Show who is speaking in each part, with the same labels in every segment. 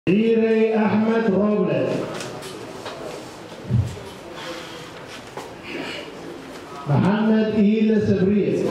Speaker 1: Irey Ahmed Robles. Mohammed Ila Sabriye.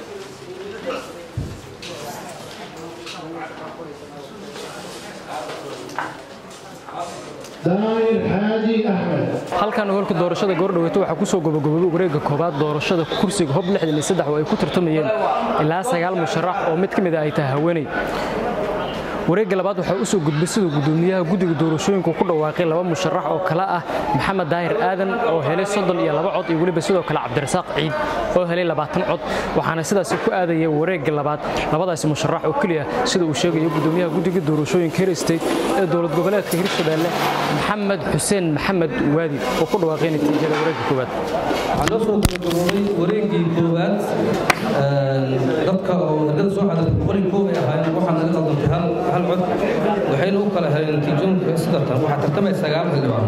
Speaker 1: Dair Haji Ahmed.
Speaker 2: halkan hoolka doorashada goordhaweeto waxaa kusoo gobagobobay wareegga koobaad doorashada kursiga hob oo ay ku tartamayeen ilaa sagaal musharax oo mid ka mid a ay tahay haweeney wareegga labaad waxaa u soo gudbay siduu gudoomiyaha guddiga doorashooyinku ku dhawaaqay laba musharax oo kale ah maxamed daahir aadan oo helay soddon iyo laba cod iyo weliba sidoo kale cabdirasaaq ciid oo helay labaatan cod waxaana sidaasi ku aadaya wareegga labaad labadaasi musharax oo keliya sida uu sheegayo gudoomiyaha guddiga doorashooyinka hir state ee dowlad goboleedka hirshabeelle maxamed xuseen maxamed waadi oo ku dhawaaqay natiijada wareegga koowaad
Speaker 3: waxaa noo soo gabagaboobay wareeggii koowaad dadka oo ergada soo xadirtay boqolii koob ay ahaayeen waxaa naga qaldantay hal hal cod waxayna u kala heleen natiijooyinka sida tan waxaa tartamaya sagaal xildhibaan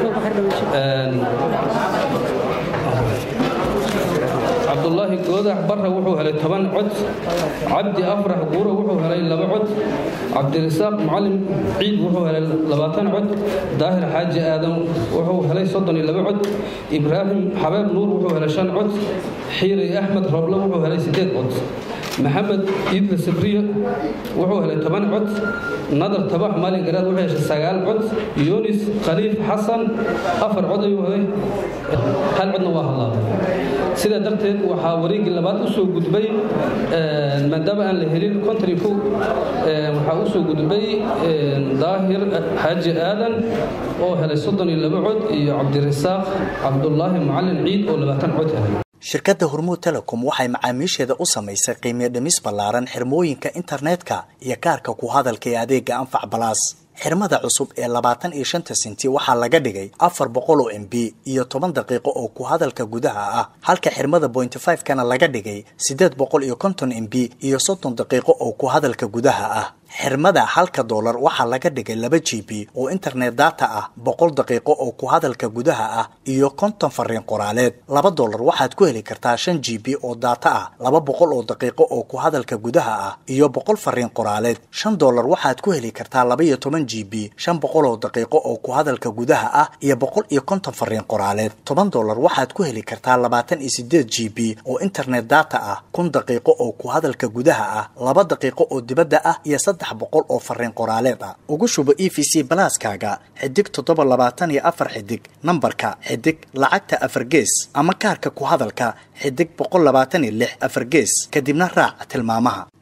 Speaker 3: cabdulaahi goodax barra wuxuu helay toban cod cabdi afrax guuro wuxuu helay laba cod cabdirasaaq macalin ciid wuxuu helay labaatan cod daahir xaaji aadan wuxuu helay soddon iyo laba cod ibraahim xabeeb nuur wuxuu helay shan cod xiiri axmed roble wuxuu helay siddeed cod maxamed iidle sabriye wuxuu helay toban cod nadar tabax maalin garaad wuxuu heshay sagaal cod yunis khaliif xasan afar cod ayuu helay hal codna waa hadlaabay sidaa darteed waxaa wareeggii labaad u soo gudbay maadaama aan la helin konton iyo kow waxaa u soo gudbay daahir xaaji aadan oo helay soddon iyo laba cod iyo cabdirasaaq cabdulaahi macalin ciid oo labaatan cod helay
Speaker 4: shirkadda hormuud telecom waxay macaamiisheeda u samaysay qiimiyo dhimis ballaaran xirmooyinka internetka iyo kaarka ku hadalka ee adeega anfac balaas xirmada cusub ee labaatan iyo shanta senti waxaa laga dhigay afar boqol oo m b iyo toban daqiiqo oo ku hadalka gudaha ah halka xirmada bointy five kana laga dhigay siddeed boqol iyo konton m b iyo soddon daqiiqo oo ku hadalka gudaha ah xirmada halka doolar waxaa laga dhigay laba g b oo internet data ah boqol daqiiqo oo ku hadalka gudaha ah iyo konton fariin qoraaleed laba doolar waxaad ku heli kartaa shan g b oo data ah laba boqol oo daqiiqo oo ku hadalka gudaha ah iyo boqol fariin qoraaleed shan doolar waxaad ku heli kartaa laba iyo toban g b shan boqol oo daqiiqo oo ku hadalka gudaha ah iyo boqol iyo konton fariin qoraaleed toban doolar waxaad ku heli kartaa labaatan iyo sideed g b oo internet data ah kun daqiiqo oo ku hadalka gudaha ah laba daqiiqo oo dibadda ah iyo saddex boqol oo fariin qoraaleed ah ugu shubo e v c balaaskaaga xidig toddoba labaatan iyo afar xidig nambarka xidig lacagta afar gees ama kaarka ku hadalka xidig boqol labaatan iyo lix afar gees kadibna raac tilmaamaha